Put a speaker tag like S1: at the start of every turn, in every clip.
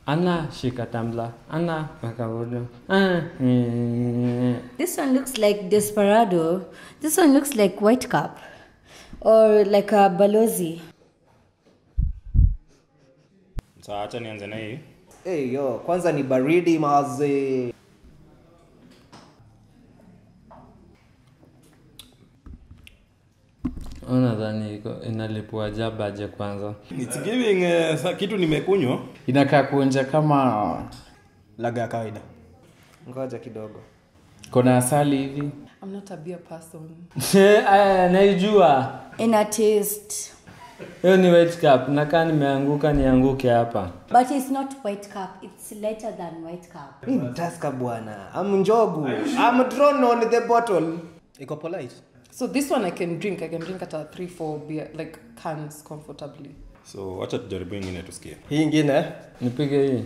S1: Ana shika tumbler. Ana weka vodo. Ah, eh.
S2: This one looks like Desperado. This one looks like White Cup. Or like a Balozi.
S3: Sasa acha nianze na hii.
S4: Hey, yo, kwanza ni baridi maze.
S1: Unadhani iko inalipua jabaje kwanza?
S3: It's giving uh, sa- kitu nimekunywa.
S5: inakaa kuonja kama
S4: Laga ya kawaida. Ngoja kidogo.
S5: kona asali hivi
S6: I'm not a beer person.
S1: Aya, naijua.
S2: In a taste.
S1: Hiyo ni white cup. Nakaa nimeanguka nianguke hapa.
S2: But it's not White Cup. It's lighter than White Cup.
S4: Hii ni Tusker bwana. I'm njogu. I'm drawn on the bottle. Iko polite.
S6: So this one I can drink. I can drink at a three, four beer like cans comfortably.
S3: So acha tujaribu ingine tusikie.
S4: Hii ingine
S1: Nipige hii.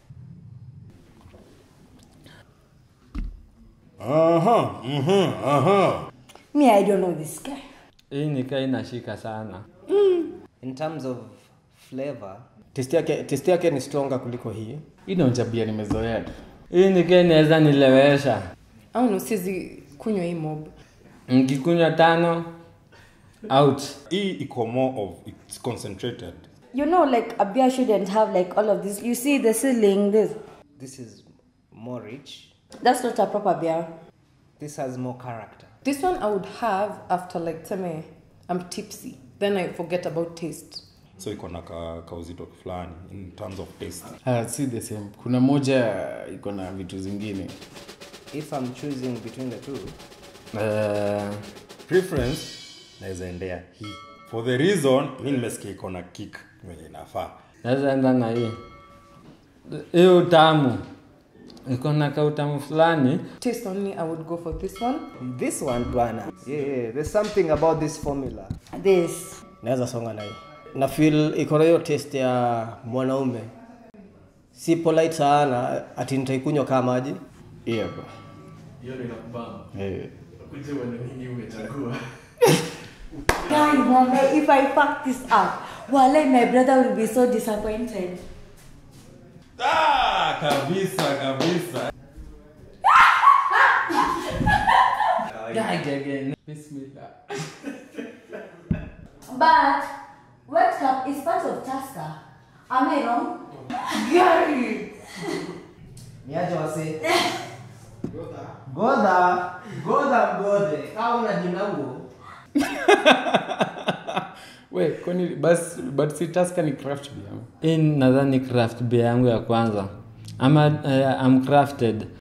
S3: Aha, mhm, aha.
S2: Me, I don't know this guy.
S1: Hii nikaa inashika sana.
S4: in terms of flavor, taste yake taste yake ni stronger kuliko hii.
S5: hii naonja bia nimezoea tu
S1: Hii nikaa inaweza nilewesha.
S6: I don't know, sizi kunywa hii mob.
S1: Nikikunywa tano out.
S3: Hii iko more of it's concentrated.
S2: You know, like a beer shouldn't have like all of this. You see the ceiling, this.
S4: This is more rich.
S2: That's not a proper beer.
S4: This has more character.
S6: This one I would have after like teme I'm tipsy. Then I forget about taste.
S3: So iko na ka, kauzito fulani in terms of taste.
S5: Ah, si the same kuna moja iko na vitu zingine
S4: If I'm choosing between the two,
S1: Uh,
S3: Preference naweza endea hii. For the reason mi nimesikia iko na kick venye inafaa.
S1: naweza enda na hii. Hii utamu. Iko na kautamu fulani.
S6: Taste only, I would go for this one.
S4: this one bwana. Yeah, yeah, there's something about this formula.
S2: This.
S4: Naweza songa na hii. Na feel iko na hiyo taste ya mwanaume. Si polite sana ati nitaikunywa kama maji.
S5: yeah, bro. Eh.
S2: Guy, mama, if I fuck this up, Wale, my brother will be so disappointed.
S3: Ah, kabisa kabisa.
S1: Bismillah.
S2: But White Cup is part of Tusker. Am I wrong? Gary!
S4: Niaje wase. Godha. Godha mgode. Kama una jina huo.
S5: we kwani bas but si taska ni craft beer
S1: Hii nadhani craft beer yangu ya kwanza. Ama uh, I'm crafted.